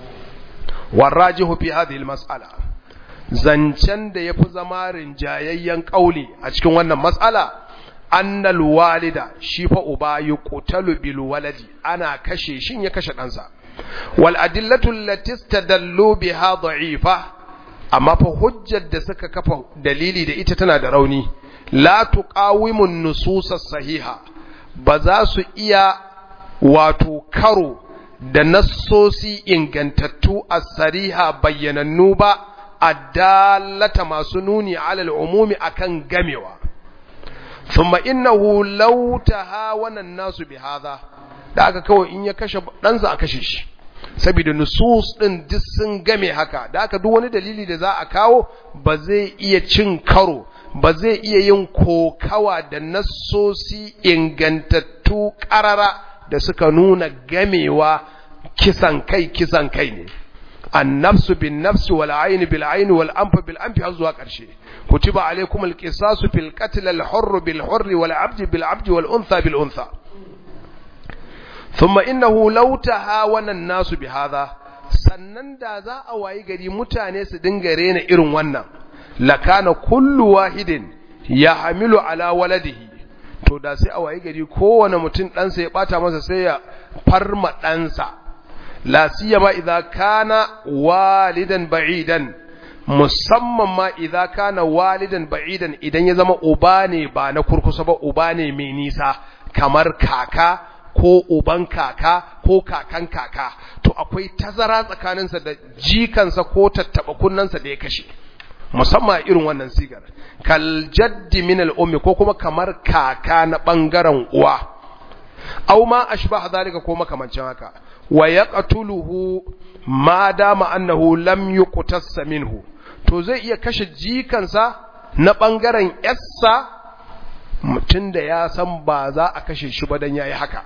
warajihu fi hadhihi almas'ala zancen da yafi zama rinjayayyen kauli a cikin wannan mas'ala annal walida shi fa uba yuqtalu bil waladi ana kashe shin ya kashe ɗansa wal adillatu allati istadallu biha da'ifa amma fa hujjar da suka kafa dalili da ita tana da rauni la tuqawimu nusus sahiha ba za su iya wato karo da nassosi ingantattu as-sariha bayyanannu ba addallata masu nuni alal umumi akan gamewa thumma innahu law tahawana an-nasu bihadha da aka kawai in ya kashe ɗansa a kashe shi saboda nusus ɗin duk sun game haka da aka duk wani dalili da za a kawo ba zai iya cin karo ba zai iya yin kokawa da nassosi ingantattu ƙarara da suka nuna gamewa kisan kai kisan kai ne النفس بالنفس والعين بالعين والأنف بالأنف هزوا قرشي كتب عليكم القصاص في القتل الحر بالحر والعبد بالعبد والأنثى بالأنثى ثم إنه لو تهاون الناس بهذا sannan da za a wayi gari mutane su dinga rena irin wannan lakana kullu wahidin ya hamilu ala waladihi to da sai a wayi gari kowane mutum ɗansa ya ɓata masa sai ya farma ɗansa la siyama idza kana walidan ba'idan musamman ma idza kana walidan ba'idan idan ya zama uba ne ba na kurkusa ba uba ne mai nisa kamar kaka ko uban kaka ko kakan kaka to akwai tazara tsakaninsa da jikansa ko tattaba kunnansa da ya kashe musamman irin wannan sigar kal jaddi min al ummi ko kuma kamar kaka na bangaren uwa aw ma ashbaha zalika ko makamancin haka wa yaqtuluhu ma dama annahu lam yuqtas minhu to zai iya kashe jikansa na bangaren yassa mutum da ya san ba za a kashe shi ba dan yayi haka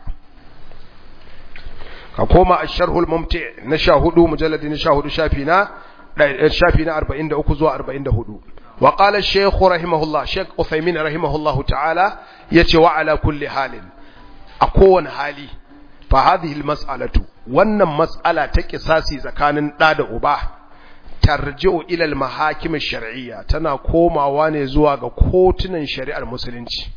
ka koma asharhul mumti na 14 mujalladi na 14 shafi na shafi na 43 zuwa 44 wa qala shaykh rahimahullah shaykh Uthaymin rahimahullahu ta'ala yace wa ala kulli halin a kowane hali fa hadhihi almas'alatu wannan mas'ala ta kisasi tsakanin da da uba tarji'u ila almahakim ash-shar'iyya tana komawa ne zuwa ga kotunan shari'ar musulunci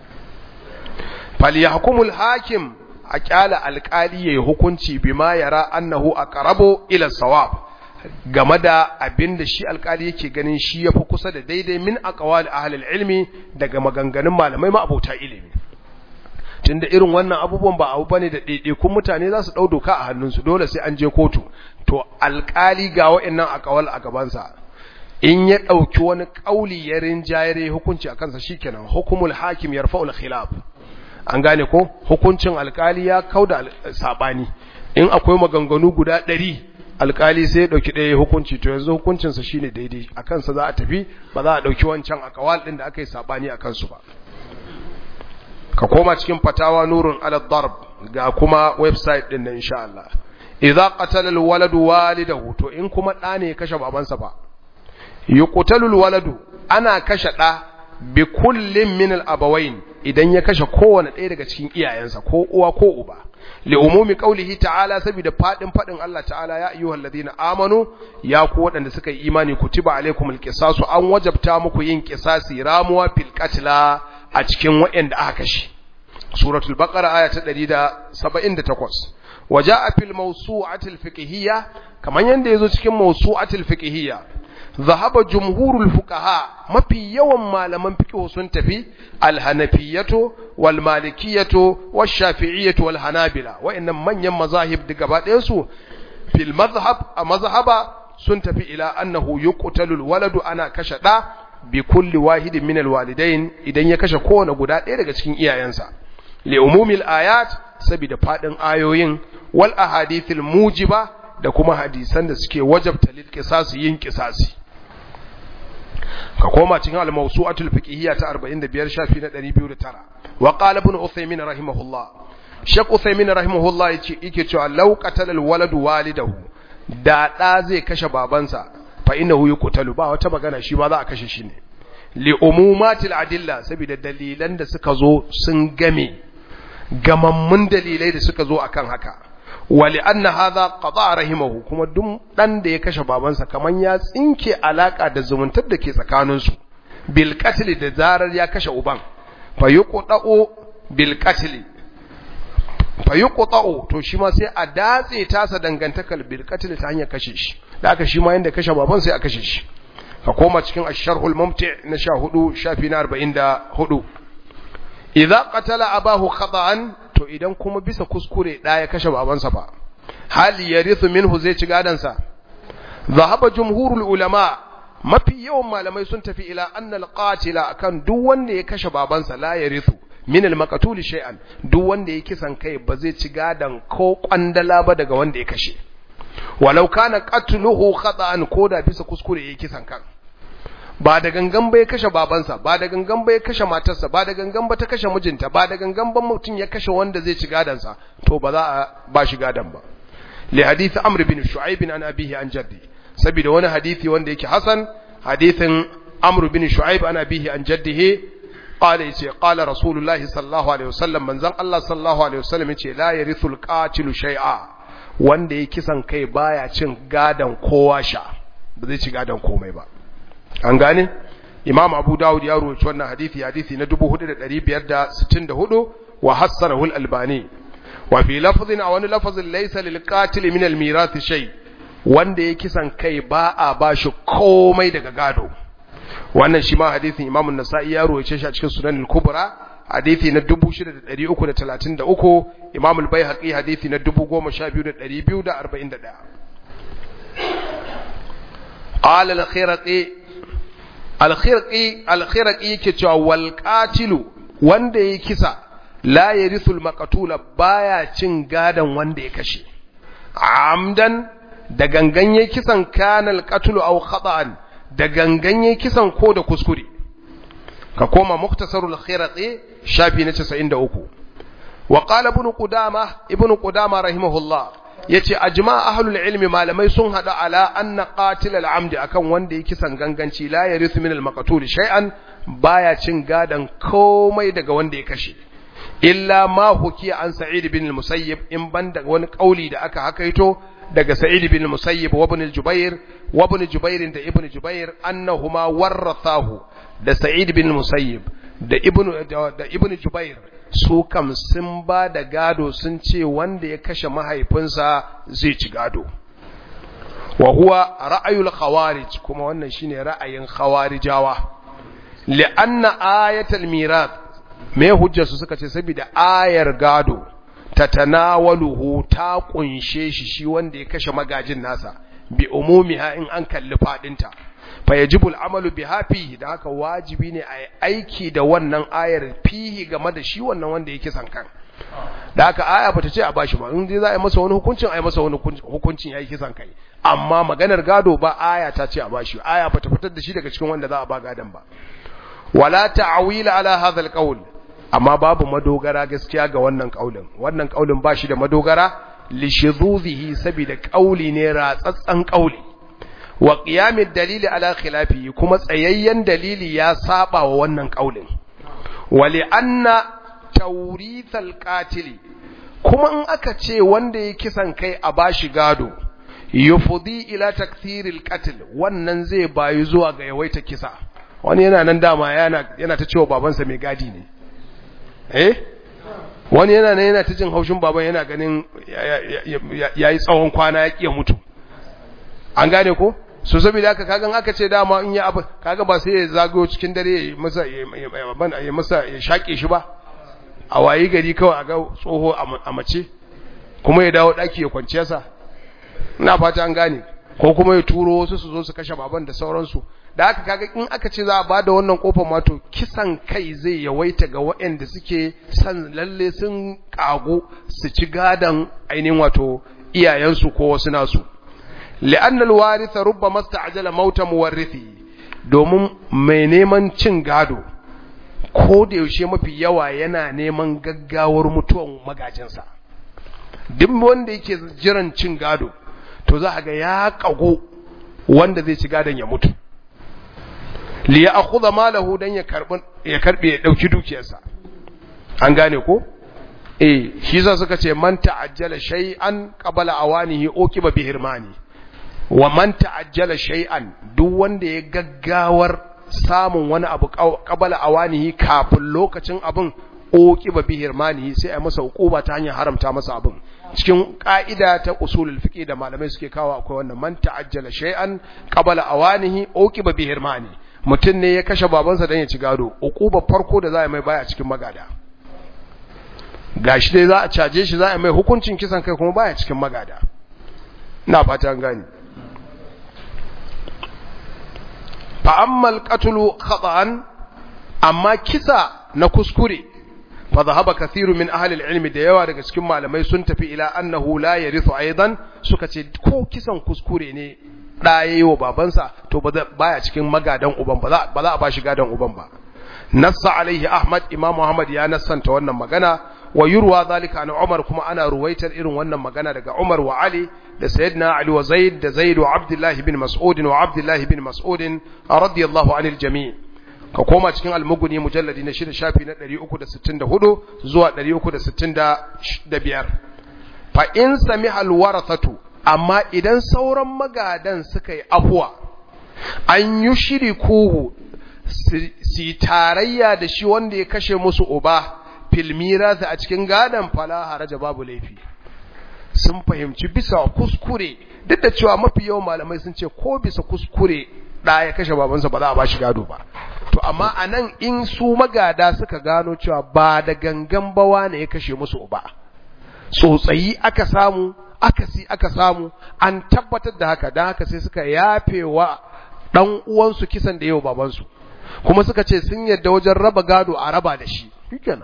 falyahkumul hakim a kyala alkali yayi hukunci bima yara annahu aqrabu ila sawab game da abin da shi alkali yake ganin shi yafi kusa da daidai min aqwali ahli ilmi daga maganganun malamai ma'abota ilimi tunda irin wannan abubuwan ba abu bane da ɗaiɗaikun mutane za su ɗau doka a hannunsu dole sai an je kotu to alkali ga wa'annan aqwal a gabansa in ya ɗauki wani ƙauli ya rinjayare hukunci a kansa shikenan hukumul hakim yarfa'ul khilaf an gane ko hukuncin alkali ya kauda sabani in akwai maganganu guda ɗari alkali sai ya ɗauki ɗaya hukunci to yanzu hukuncinsa shine daidai a kansa za a tafi ba za a ɗauki wancan akawal ɗin da aka yi sabani a kansu ba ka koma cikin fatawa nurun ala darb ga kuma website ɗin nan insha Allah idza qatala alwaladu walidahu to in kuma ɗa ne ya kashe babansa ba yuqtalu alwaladu ana kashe ɗa bi kullin min al-abawain idan ya kashe kowane ɗaya daga cikin iyayensa ko uwa ko uba li umumi qaulihi ta'ala saboda fadin fadin Allah ta'ala ya ayyuhal ladina amanu ya ku waɗanda suka yi imani kutiba alaikumul qisasu an wajabta muku yin qisasi ramuwa fil qatla a cikin waɗanda aka kashe suratul baqara aya ta 178 waja'a fil mawsu'atil fiqhiyya kaman yanda yazo cikin mawsu'atil fiqhiyya ذهب جمهور الفقهاء mafi yawan malaman fiqh sun tafi al-hanafiyyatu wal malikiyyatu wash shafi'iyyatu wal hanabila wa'annan manyan mazahib da gaba ɗayan su fil mazhab a mazhaba sun tafi ila annahu yuqtalu al-waladu ana kashe da bi kulli wahidin min al-walidain idan ya kashe kowane guda ɗaya daga cikin iyayensa li umumil ayat saboda fadin ayoyin wal ahadithil mujiba da kuma hadisan da suke wajabta lil qisas yin qisasi ka koma cikin al-mawsu'atul fiqhiyya ta 45 shafi na 209 wa qala ibn uthaymin rahimahullah shek uthaymin rahimahullah yace yake cewa law qatala al-waladu walidahu da da zai kashe babansa fa innahu yuqtalu ba wata magana shi ma za a kashe shi ne li umumatil adilla saboda dalilan da suka zo sun game gamammun dalilai da suka zo akan haka wali anna hadha qada rahimahu kuma duk dan da ya kashe babansa kaman ya tsinke alaka da zumuntar da ke tsakanin su bil qatl da zarar ya kashe uban fa yuqta'u bil qatl fa yuqta'u to shi ma sai a datse tasa dangantakar bil qatl ta hanyar kashe shi da aka shi ma yanda kashe baban sai a kashe shi ka koma cikin ash-sharhul mumti na 14 shafi na 44 idza qatala abahu khata'an to idan kuma bisa kuskure da ya kashe babansa fa hali yarithu minhu zai ci gadansa zahaba jumhurul ulama mafi yawan malamai sun tafi ila anna al-qatila akan duk wanda ya kashe babansa la yarithu min al-maqtul shay'an duk wanda ya kisan kai ba zai ci gadan ko kwandala ba daga wanda ya kashe walau kana qatluhu khata'an koda bisa kuskure ya kisan kan ba da gangan ba ya kashe babansa ba da gangan ba ya kashe matarsa ba da gangan ba ta kashe mijinta ba da gangan ba mutum ya kashe wanda zai ci gadansa to ba za a ba shi gadan ba li hadith amr bin shu'aib an abihi an jaddi saboda wani hadisi wanda yake hasan hadithin amr bin shu'aib an abihi an jaddihi qala yace qala rasulullahi sallallahu alaihi wasallam manzon Allah sallallahu alaihi wasallam yace la yarithul qatilu shay'a wanda ya kisan kai baya cin gadan kowa sha ba zai ci gadan komai ba an gane imam abu dawud ya rawaito wannan hadisi hadisi na 4564 wa hassanahu al-albani wa fi lafzin a wani lafazin laysa lil qatil min al-mirath shay wanda ya kisan kai ba a bashi komai daga gado wannan shi ma hadisin imam an-nasa'i ya rawaito shi a cikin sunan al-kubra hadisi na 6333 imam al-baihaqi hadisi na 12241 قال الخيرقي الخيرقي الخيرقي yake cewa wal qatilu wanda ya kisa la yarithul maqtula baya cin gadan wanda ya kashe amdan da gangan ya kisan kanal qatlu aw khata'an da gangan ya kisan ko da kuskure ka koma muktasarul khiraqi shafi na 93 wa qala ibn qudama ibn qudama rahimahullah yace ajma ahlul ilmi malamai sun hada ala anna qatil al-amdi akan wanda ya kisan ganganci la yarithu min al-maqtul shay'an baya cin gadan komai daga wanda ya kashe illa ma hukiya an sa'id bin al-musayyib in banda wani kauli da aka hakaito daga sa'id bin al-musayyib wa ibn al-jubair wa ibn jubair da ibn jubair annahuma warathahu da sa'id bin al-musayyib da ibn da ibn jubair su kam sun ba da gado sun ce wanda ya kashe mahaifinsa zai ci gado wa huwa ra'ayul khawarij kuma wannan shine ra'ayin khawarijawa li'anna ayatul mirath me hujjar su suka ce saboda ayar gado tatanawaluhu ta kunshe shi shi wanda ya kashe magajin nasa bi umumiha in an kalli fadinta fa yajibu al'amalu biha fihi da haka wajibi ne a aiki da wannan ayar fihi game da shi wannan wanda yake san kan da haka aya bata ce a bashi ba in dai za a yi masa wani hukuncin a yi masa wani hukuncin yayi kisan kai amma maganar gado ba aya ta ce a bashi aya bata fitar da shi daga cikin wanda za a ba gadon ba wala ta'wila ala hadha alqawl amma babu madogara gaskiya ga wannan kaulin wannan kaulin ba shi da madogara li shudhuzihi saboda kauli ne ratsatsan kauli wa qiyamid dalili ala khilafi kuma tsayayyen dalili ya saba wa wannan kaulin wa li anna tawrithal qatil kuma in aka ce wanda ya kisan kai a bashi gado yufdi ila takthiril qatl wannan zai bayu zuwa ga yawaita kisa wani yana nan dama yana yana ta cewa babansa mai gadi ne eh wani yana nan yana ta jin haushin baban yana ganin yayi tsawon kwana ya kiya mutu an gane ko so saboda haka kagan aka ce dama in ya abu kaga ba sai ya zagayo cikin dare ya masa ya masa ya shake shi ba a wayi gari kawai a ga tsoho a mace kuma ya dawo daki ya kwanciya sa ina fata an gane ko kuma ya turo wasu su zo su kashe baban da sauransu da haka kaga in aka ce za a bada wannan kofar ma to kisan kai zai yawaita ga waɗanda suke san lalle sun kago su ci gadan ainihin wato iyayensu ko wasu nasu li'anna al-warith rubbama ista'jala mauta muwarrithi domin mai neman cin gado ko da yaushe mafi yawa yana neman gaggawar mutuwan magajinsa duk wanda yake jiran cin gado to za a ga ya kago wanda zai ci gadon ya mutu li ya akhudha malahu dan ya karbi ya karbe ya dauki dukiyarsa an gane ko eh shi yasa suka ce man ta'ajjala shay'an qabla awanihi uqiba bi hirmani wa man ta'ajjala shay'an duk wanda ya gaggawar samun wani abu qabla awanihi kafin lokacin abin uqiba bi hirmani sai a masa hukuma ta hanyar haramta masa abin cikin ka'ida ta usulul fiqh da malamai suke kawo akwai wannan man ta'ajjala shay'an qabla awanihi uqiba bi hirmani mutum ne ya kashe babansa dan ya ci gado uquba farko da za a mai baya cikin magada gashi dai za a caje shi za a mai hukuncin kisan kai kuma baya cikin magada ina fata an gani fa ammal qatlu khata'an amma kisa na kuskure fa dhahaba kathiru min ahli al-ilm da yawa daga cikin malamai sun tafi ila annahu la yarithu aidan suka ce ko kisan kuskure ne da yayi wa babansa to baya cikin magadan uban ba za a bashi gadan uban ba nassa alaihi ahmad imam muhammad ya nassanta wannan magana wa yurwa zalika an Umar kuma ana ruwaitar irin wannan magana daga Umar wa Ali da Sayyidina Ali wa Zaid da Zaid wa Abdullah bin Mas'ud wa Abdullah bin Mas'ud radiyallahu anil jami' ka koma cikin almuguni mujalladi na shida shafi na 364 zuwa 365 fa in sami alwarathatu amma idan sauran magadan suka yi afuwa an yi shiri kuhu si tarayya da shi wanda ya kashe musu uba filmira a cikin gadon fala haraja babu laifi sun fahimci bisa kuskure duk da cewa mafi yawan malamai sun ce ko bisa kuskure ɗa ya kashe babansa ba za a ba shi gado ba to amma a nan in su magada suka gano cewa ba da gangan bawa ne ya kashe musu uba tsotsayi aka samu akasi aka samu an tabbatar da haka don haka sai suka yafe wa ɗan uwansu kisan da yau babansu kuma suka ce sun yadda wajen raba gado a raba da shi shikenan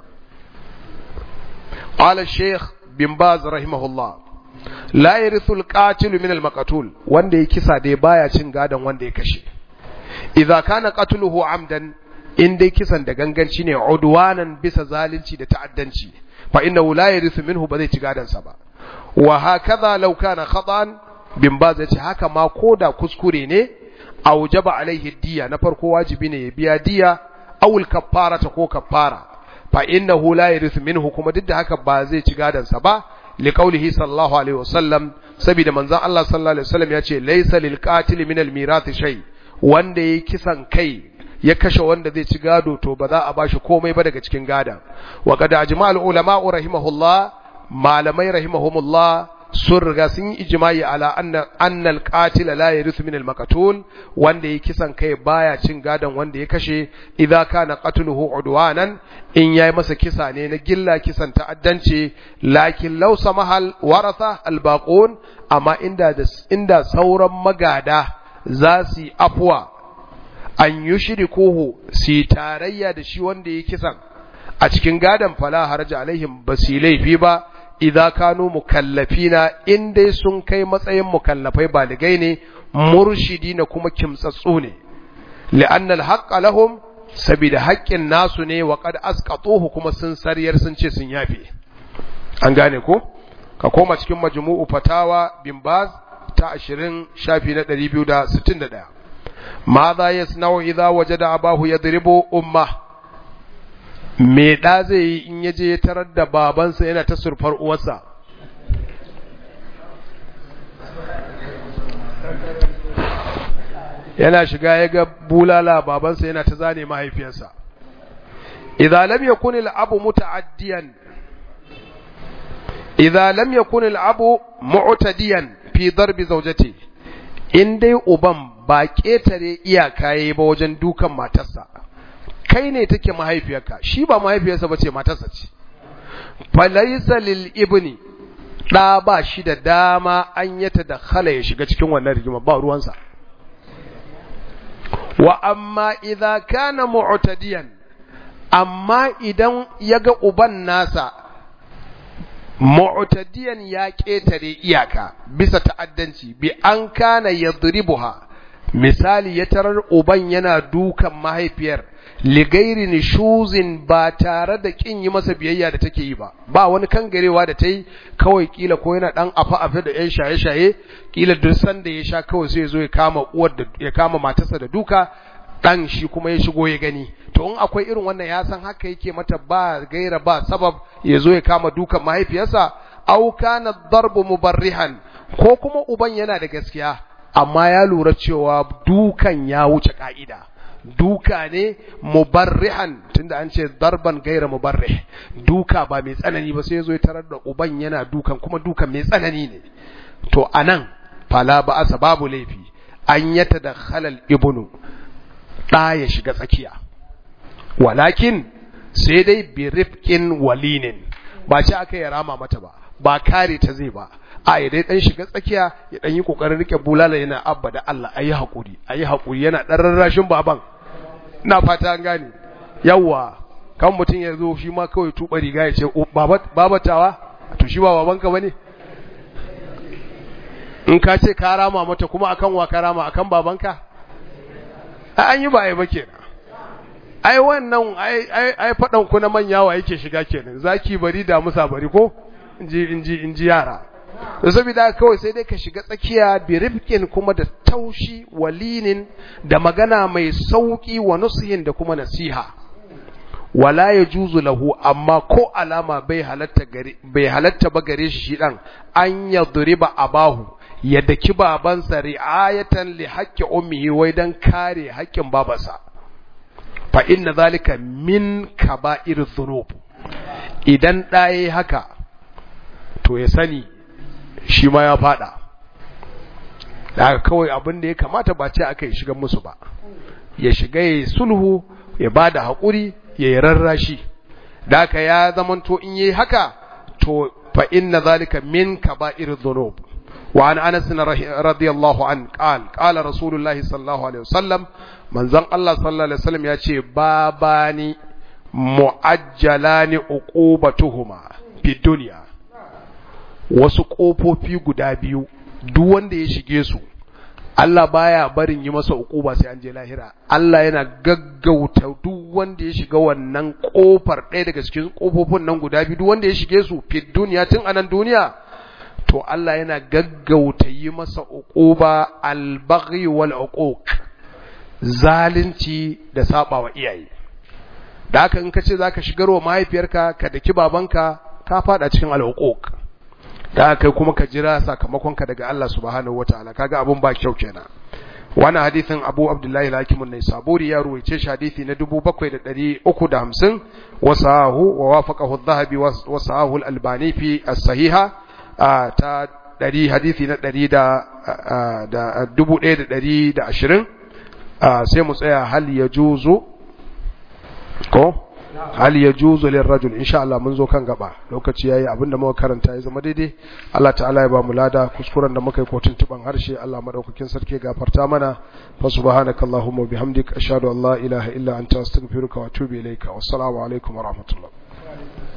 qala shaykh bin baz rahimahullah la yarithu al-qatil min al-maqtul wanda ya kisa dai baya cin gadon wanda ya kashe idza kana qatluhu amdan in dai kisan da ganganci ne udwanan bisa zalunci da ta'addanci fa innahu la yarithu minhu ba zai ci gadon sa ba wa hakaza law kana khata'an bin baz yace haka ma koda kuskure ne aujaba alaihi diya na farko wajibi ne ya biya diya awul kaffara ta ko kaffara fa innahu la yarithu minhu kuma duk da haka ba zai ci gadan sa ba li qawlihi sallallahu alaihi wasallam saboda manzon Allah sallallahu alaihi wasallam ya ce laysa lil qatil min al mirath shay wanda yayi kisan kai ya kashe wanda zai ci gado to ba za a bashi komai ba daga cikin gadan wa qad ajma al ulama rahimahullah malamai rahimahumullah sun riga sun yi ijimai ala annal qatila la yarithu min al-maqtul wanda yake kisan kai baya cin gadon wanda ya kashe idza kana qatluhu udwanan in yayi masa kisa ne na gilla kisan ta'addanci lakin law samahal waratha al-baqun amma inda inda sauran magada za su yi afwa an yushrikuhu si tarayya da shi wanda ya kisan a cikin gadon fala haraja alaihim basi laifi ba idza kanu mukallafina in dai sun kai matsayin mukallafai baligai ne murshidina kuma kimtsatsu ne li'anna al lahum sabida haƙƙin nasu ne wa qad asqatuhu kuma sun sariyar sun ce sun yafe an gane ko ka koma cikin majmu'u fatawa bin baz ta 20 shafi na 261 madha yasna'u idza wajada abahu yadribu ummah me ɗa zai yi in yaje ya tarar da babansa yana ta surfar uwarsa yana shiga ya ga bulala babansa yana ta zane mahaifiyarsa idza lam yakun al-abu muta'addiyan idza lam yakun al-abu mu'tadiyan fi darbi zawjati in dai uban ba ketare iyaka yayi ba wajen dukan matarsa kai ne take mahaifiyarka shi ba mahaifiyarsa bace matarsa ce falaysa lil ibni da ba shi da dama an yata da khala ya shiga cikin wannan rigima ba ruwansa wa amma idza kana mu'tadiyan amma idan yaga uban nasa mu'tadiyan ya ketare iyaka bisa ta'addanci bi an kana yadribuha misali ya tarar uban yana dukan mahaifiyar ligairi nishuzin ba tare da kin yi masa biyayya da take yi ba ba wani kangarewa da ta yi kawai kila ko yana dan afa afa da yan shaye shaye kila duk sanda ya sha kawai sai ya zo ya kama uwar da ya kama matarsa da duka dan shi kuma ya shigo ya gani to in akwai irin wannan ya san haka yake mata ba gaira ba sabab ya zo ya kama dukan mahaifiyarsa au kana darbu mubarrihan ko kuma uban yana da gaskiya amma ya lura cewa dukan ya wuce ka'ida duka ne mubarrihan tunda an ce darban gaira mubarrih duka ba mai tsanani ba sai zo ya tarar da uban yana dukan kuma dukan mai tsanani ne to anan fala ba asa babu laifi an yata da halal ibnu da ya shiga tsakiya walakin sai dai bi rifqin walinin ba ce aka yi rama mata ba ba kare ta zai ba a ya dai dan shiga tsakiya ya dan yi kokarin rike bulala yana abba da Allah ayi hakuri ayi hakuri yana dan rarrashin baban ina fata an gane yawa kan mutun ya zo shi ma kawai tuba riga ya ce baba babatawa to shi ba babanka bane in ka ce ka rama mata kuma akan wa ka rama akan babanka a an yi ba ai ba kenan ai wannan ai ai ai fadan ku na manya wa yake shiga kenan zaki bari da musa bari ko inji inji inji yara to saboda kawai sai dai ka shiga tsakiya bi rifqin kuma da taushi walinin da magana mai sauki wa nusihin da kuma nasiha wala yajuzu lahu amma ko alama bai halatta gare bai halatta ba gare shi dan an yadriba abahu ya daki babansa ri'ayatan li haqqi ummihi wai dan kare haƙƙin babansa fa inna zalika min kaba'ir dhunub idan ɗaya haka to ya sani shi ma ya fada daga kawai abin da ya kamata ba ce aka yi shiga musu ba ya shiga ya sulhu ya ba da haƙuri ya yi rarrashi da aka ya zamanto in yi haka to fa inna zalika min kaba'ir dhunub wa an anas radiyallahu an qal qala rasulullahi sallallahu alaihi wasallam manzon Allah sallallahu alaihi wasallam ya ce babani muajjalani uqubatuhuma fi dunya wasu ƙofofi guda biyu duk wanda ya shige su Allah baya barin yi masa uquba sai an je lahira Allah yana gaggauta duk wanda ya shiga wannan ƙofar ɗaya daga cikin ƙofofin nan guda biyu duk wanda ya shige su fi duniya tun anan duniya to Allah yana gaggauta yi masa uquba al-baghi wal uquq zalunci da sabawa iyaye da haka in ka ce zaka shigarwa mahaifiyarka ka daki babanka ka fada cikin al-uquq da kai kuma ka jira sakamakonka daga Allah subhanahu wataala kaga abun ba kyau kenan wannan hadisin Abu Abdullahi al-Hakim an-Naisaburi ya ruwaice shi hadisi na 7350 wasahu wa wafaqahu adh-Dhahabi wa sahahu al-Albani fi as-Sahiha ta 100 hadisi na 100 da 1120 sai mu tsaya hal yajuzu ko hal yajuzu lirrajul insha Allah mun zo kan gaba lokaci yayi abinda muka karanta ya zama daidai Allah ta'ala ya ba mu lada kuskuren da muka yi kotun tuban harshe Allah madaukakin sarki gafarta mana fa subhanakallahumma bihamdika ashhadu an la ilaha illa anta astaghfiruka wa atubu ilaika wassalamu alaikum wa rahmatullah